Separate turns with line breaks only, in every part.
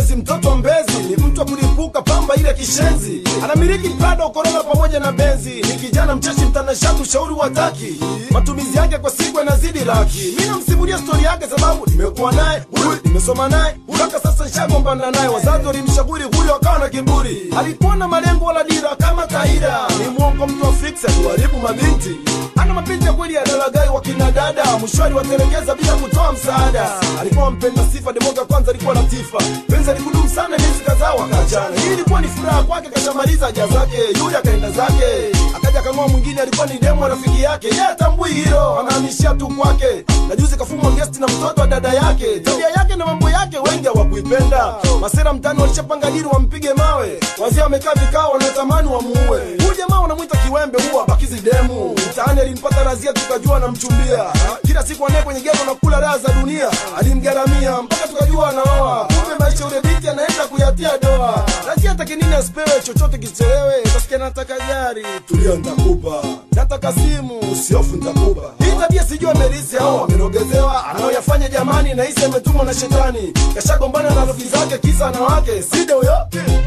si mtoto wa mbezi ni mtu wa kulipuka pamba ile kishenzi anamiliki prado korona pamoja na benzi ni kijana mcheshi mtanashati ushauri wataki matumizi yake kwa siku yanazidi laki mi namsimulia stori yake sababu nimekuwa naye huyu nimesoma naye mpaka sasa nishagombana naye wazazi walimshauri huyo akawa na kiburi alikuwa na malengo wala dira kama kaida ni mwongo mtu wa fiksi akuharibu mabinti ana mapenzi ya kweli ya dalagai wa kina dada mshwari watelekeza bila kutoa msaada alikuwa mpenda sifa demoga kwanza alikuwa latifa penzi alikudumu sana miezi kadhaa wakaachana hii ilikuwa ni furaha kwake kashamaliza haja zake yule akaenda zake akaja kang'oa mwingine alikuwa ni demo rafiki yake ye atambui hilo anahamishia tu kwake na juzi kafumwa gesti na mtoto wa dada yake tabia yake na mambo yake wengi hawakuipenda masera mtani walishapanga dili wampige mawe wazee wamekaa vikao wanatamani wamuue huyu jamaa wanamwita kiwembe huwa bakizi demu mtaani alimpata razia tukajua anamchumbia kila siku anaye kwenye gero na kula raha za dunia alimgaramia mpaka tukajua anaoa kumbe maisha ule binti anaenda kuyatia doa razia atake nini asipewe chochote kichelewe tasikia nataka gari tulia ntakupa nataka simu usiofu ntakupa hii tabia sijui amerisi au amerogezewa anaoyafanya jamani nahisi ametumwa na shetani kashagombana na rafiki zake kisa na wake side huyo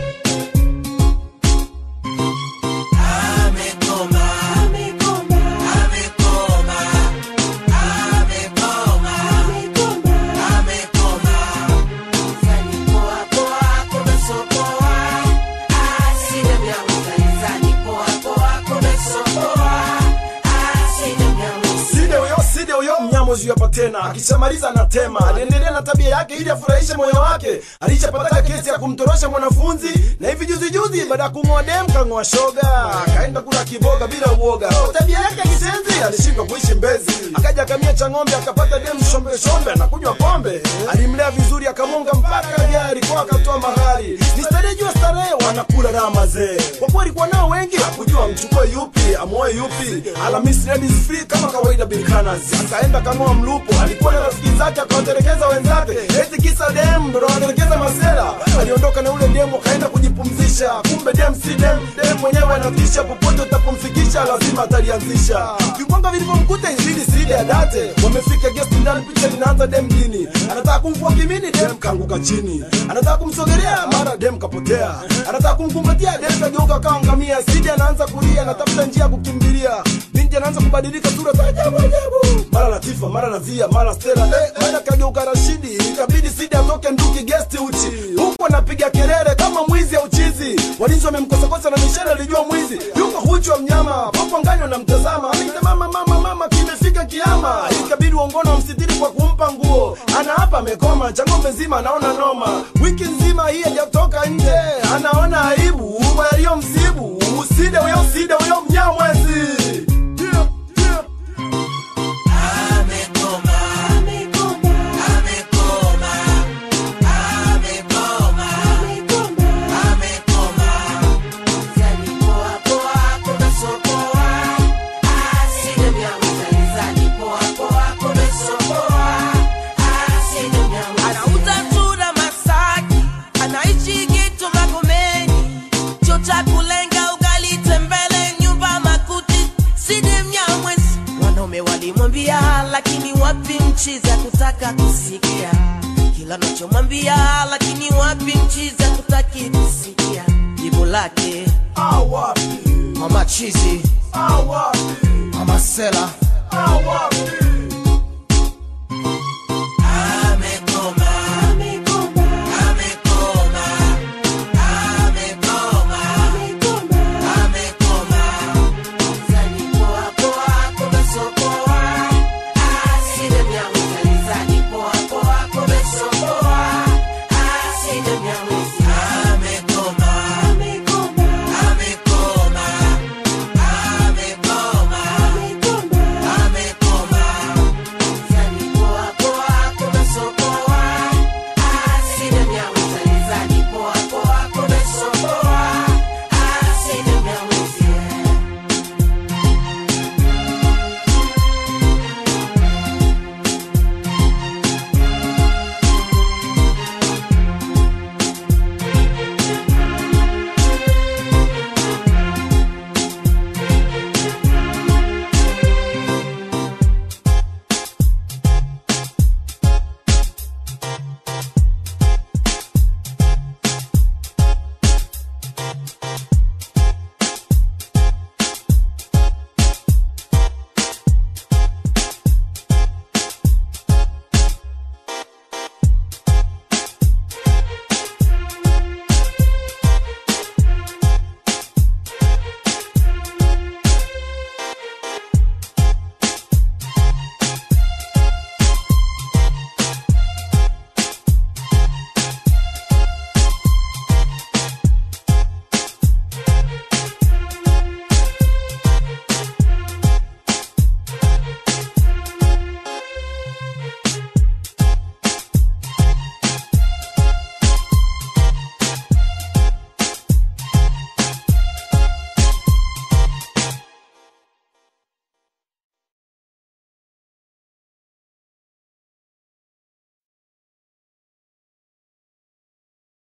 side huyo side huyo mnyamozi hapa tena akishamaliza anatema aliendelea na tabia yake ili afurahishe moyo wake alishapataka kesi ya kumtorosha mwanafunzi na hivi juzi juzi baada ya kung'oa dem kang'oa shoga akaenda kula kiboga bila uoga kwa tabia yake ya kisenzi alishindwa kuishi mbezi akaja akamia cha ng'ombe akapata dem shombe shombe anakunywa pombe alimlea vizuri akamwonga mpaka gari kwa akatoa mahari ni starehe jua starehe wanakula raha mazee kwa kuwa alikuwa nao wengi hakujua mchukue yupi amoe yupi Alhamisi ladies free kama kawaida bilkanas akaenda kang'oa mlupo alikuwa na rafiki zake akawatelekeza wenzake eti kisa dem ndo nawatelekeza masela aliondoka na ule demu akaenda kujipumzisha kumbe dem si dem dem mwenyewe anatisha popote utapomfikisha lazima atalianzisha vikwanga vilivyomkuta izidi sidi ya date wamefika guest ndani picha linaanza dem dini anataka kumvua kimini dem kaanguka chini anataka kumsogelea mara dem kapotea anataka kumkumbatia dem kageuka kawa ngamia sidi anaanza kulia anatafuta njia ya kukimbilia binti anaanza kubadilika sura za ajabu ajabu mara latifa mara nazia mara stela eh, mara kageuka rashidi ikabidi sidi atoke nduki gesti uchi huku anapiga kelele kama mwizi au chizi walinzi wamemkosakosa na mishale alijua mwizi yuko huchu wa mnyama popo ngani wanamtazama ameita mama mama mama kimefika kiama ikabidi uongono wamsitiri kwa kumpa nguo ana hapa amekoma cha ng'ombe nzima anaona noma wiki nzima hii hajatoka nje anaona aibu yaliyomsibu uside huyo uside huyo mnyamwezi yeah, yeah.
anauza chura Masaki, anaishi Gitu Magomeni, cho cha kulenga ugali tembele, nyumba makuti, sidi Mnyamwezi. Wanaume walimwambia, lakini wapi mchizi kutaka kusikia kila nachomwambia, lakini wapi mchizi kutaki kusikia jibu lake
Awapi,
mama chizi
awapi,
mama sela
awapi.
Poa, poa,